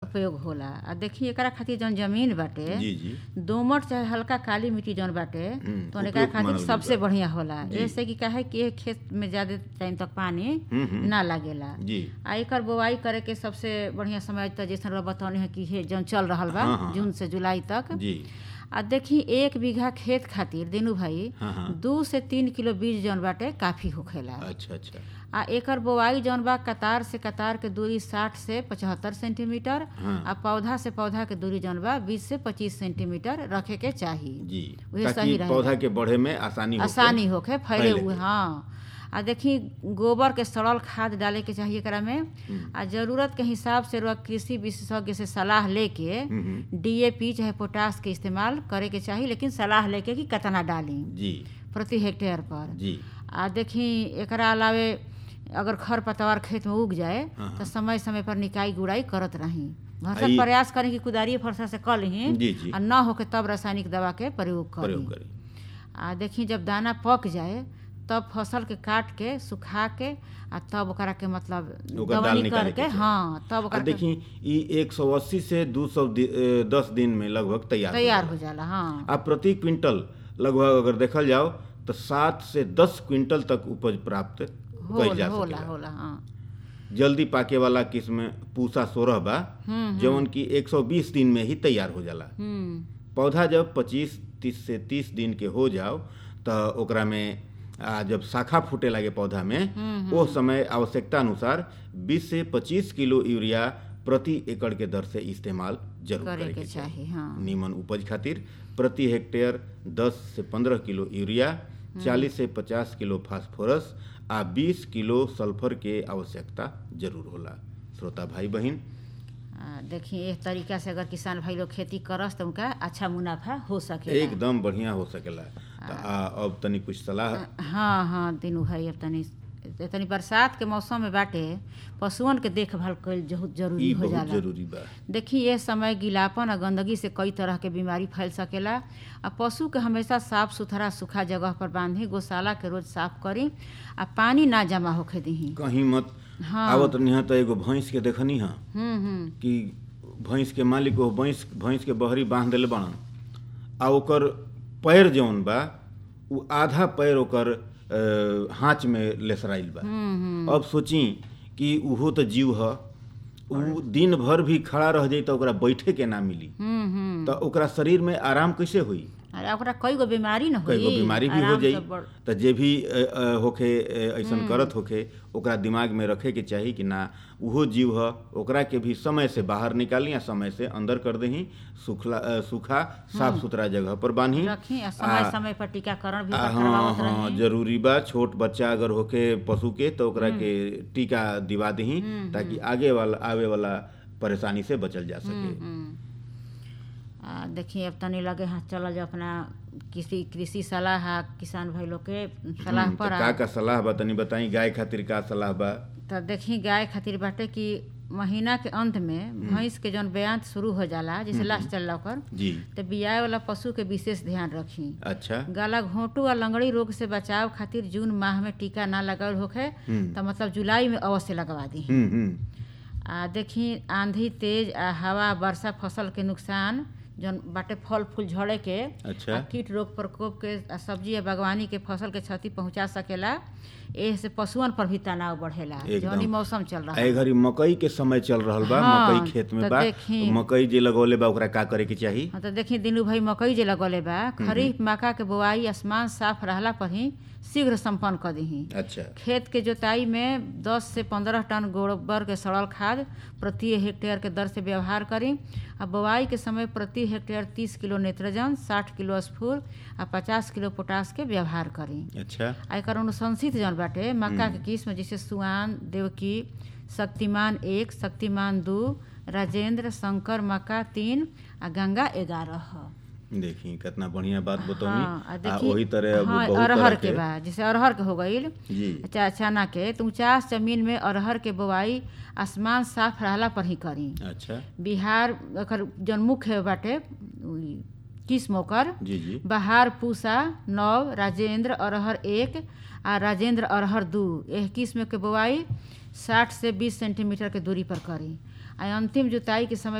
उपयोग होला आ देखी एकरा खातिर जौन जमीन बाटे जी जी दोमट चाहे हल्का काली मिट्टी जौन बाटे हम्म, तो एकरा उपयुक्त खातिर मानल गइल सबसे बा। बढ़िया होला जी। जैसे कि काहे कि ए खेत में ज्यादा टाइम तक पानी हम्म, हम्म। ना लागेला जी आ एकर बोआई करे के सबसे बढ़िया समय त जैसे रउआ बतौनी है कि हे जौन चल रहल बा हाँ, हाँ। जून से जुलाई तक जी आ देखी एक बीघा खेत खातिर दिनू भाई हाँ हाँ दू से तीन किलो बीज जौन बाटे काफी होखेला अच्छा अच्छा आ एकर बोआई जौन बा कतार से कतार के दूरी साठ से पचहत्तर सेंटीमीटर हाँ आ पौधा से पौधा के दूरी जौन बा बीस से पच्चीस सेंटीमीटर रखे के चाही जी उहे ताकि सही रहेला। पौधा के बढ़े में आसानी होखे। आसानी होखे फैले फैले हुए के। हाँ आ देखी गोबर के सड़ल खाद डाले के चाहिए एकरा में हम्म, आ जरूरत के हिसाब से रउआ कृषि विशेषज्ञ से सलाह लेके हम्म, हम्म, डीएपी चाहे पोटास के इस्तेमाल करे के चाही लेकिन सलाह लेके कि कितना डाली जी प्रति हेक्टेयर पर जी आ देखी एकरा अलावे अगर खर पतवार खेत में उग जाए हाँ, तो हाँ। समय समय पर निकाई गुड़ाई करत रही आ भरसक ई- प्रयास करें कि कुदारी फरसा से कर ली जी जी आ न होके तब रासायनिक दवा के प्रयोग करी प्रयोग करें आ देखी जब दाना पक जाए तब फसल के काट के सुखा के आ तब ओकरा के मतलब ओकर दाल दवनी निकाले के करके चाही। हाँ तब आ ओकरा के देखी ई 180 से 200 दि, ए, दस दिन में लगभग तैयार तैयार हो हो जाला। जाला हाँ आ प्रति क्विंटल लगभग अगर देखल जाओ तो सात से दस क्विंटल तक उपज प्राप्त कइल जा होला होला सकेला होला हाँ जल्दी पाके वाला किस्म पूसा सोरह बा हम्म जवन की 120 दिन में ही तैयार हो जाला हम्म पौधा जब 25 तीस से 30 दिन के हो जाओ तो ओकरा में आ, जब शाखा फूटे लगे पौधा में वो समय आवश्यकता अनुसार 20 से 25 किलो यूरिया प्रति एकड़ के दर से इस्तेमाल जरूर करे करे के के चाहिए चाही हाँ नीमन उपज खातिर प्रति हेक्टेयर 10 से 15 किलो यूरिया 40 से 50 किलो फास्फोरस आ 20 किलो सल्फर के आवश्यकता जरूर होला श्रोता भाई बहन आ, देखी एक तरीका से अगर किसान भाई लोग खेती करस तो उनका अच्छा मुनाफा हो सकेला एकदम बढ़िया हो सकेला त आ, अब तनी कुछ सलाह हाँ हाँ दिनू भाई अब तनी तनी बरसात के मौसम में बाटे पशुअन के देखभाल कईल बहुत जरूरी ई हो बहुत जाला जरूरी बा देखी ये समय गीलापन और गंदगी से कई तरह के बीमारी फैल सकेला आ पशु के हमेशा साफ सुथरा सूखा जगह पर बांधी गौशाला के रोज साफ करी आ पानी ना जमा होखे दही कहीं मत हाँ आवत नहीं तो एगो भैंस के देखनी हा हम्म हम्म कि भैंस के मालिक वो भैंस भैंस के बहरी बांध देले बाड़न आ ओकर पैर जौन बा उ आधा पैर ओकर अ, हाथ में लेसराइल बा हम्म हम्म अब सोची कि उहो तो जीव ह उ दिन भर भी खड़ा रह जाई तो ओकरा बैठे के ना मिली हम्म हम्म तो ओकरा शरीर में आराम कैसे होई अरे ओकरा कई गो बीमारी न होई कई गो बीमारी भी हो आराम जाई से बड़- तो जे भी अ, अ, होखे अ, ऐसन करत होखे ओकरा दिमाग में रखे के चाही कि ना उहो जीव ह ओकरा के भी समय से बाहर निकाली या समय से अंदर कर दही सुखला अ, सूखा साफ सुथरा जगह पर बांधी रखी आ समय आ- समय पर टीकाकरण भी आ, ओकर हाँ करवावत हाँ रही जरूरी बा छोट बच्चा अगर होखे पशु के तो ओकरा के टीका दिवा दही ताकि आगे वाला आवे वाला परेशानी से बचल जा सके हम्म। आ देखिए अब तनी लगे हाँ चल जाओ अपना किसी कृषि सलाह आ किसान भाई लोग के सलाह हम्म, पर तो आ का का सलाह बा तनी बताई गाय खातिर का सलाह बा तो देखी गाय खातिर बाटे कि महीना के अंत में भैंस के जौन बयान शुरू हो जाला जैसे लास्ट चलला ओकर जी तो बियाए वाला पशु के विशेष ध्यान रखी अच्छा गला घोंटू आ लंगड़ी रोग से बचाव खातिर जून माह में टीका ना लगावल होखे हम्म। तो मतलब जुलाई में अवश्य लगवा दी हम्म हम्म आ देखी आंधी तेज आ हवा वर्षा फसल के नुकसान जौन बाटे फल फूल झड़े के अच्छा आ कीट रोग प्रकोप के आ सब्जी या बागवानी के फसल के क्षति पहुंचा सकेला एह से पशुअन पर भी तनाव बढ़ेला एकदम। जौन ई मौसम चल रहा ए घड़ी मकई के समय चल रहल बा हाँ, मकई खेत में तो बा देखी। मकई जे लगौले बा ओकरा का करे के चाही हाँ तो देखी दिनू भाई मकई जे लगौले बा खरीफ मक्का के बोआई आसमान साफ रहला पर ही शीघ्र संपन्न कर दही अच्छा खेत के जोताई में 10 से 15 टन गोबर के सड़ल खाद प्रति हेक्टेयर के दर से व्यवहार करी आ बोआई के समय प्रति हेक्टेयर 30 किलो नाइट्रोजन 60 किलो स्फूर आ 50 किलो पोटास के व्यवहार करी अच्छा आ एकर अनुशंसित जौन बाटे मक्का के किस्म जैसे सुआन देवकी शक्तिमान एक शक्तिमान दू राजेंद्र शंकर मक्का तीन आ गंगा ग्यारह ह देखी कितना बढ़िया बात हाँ, आ बतौनी आ देखी- वही तरह अब हाँ, बहुत अरहर तरह के बा जैसे अरहर के हो गईल जी चा चना के तो ऊंचास जमीन में अरहर के बोआई आसमान साफ रहला पर ही करी अच्छा बिहार एकर जौन मुख्य बाटे उई किस्म ओकर जी जी बहार पूसा नव राजेंद्र अरहर एक आ राजेंद्र अरहर दू एह किस्म के बोआई साठ से बीस सेंटीमीटर के दूरी पर करी आ अंतिम जुताई के समय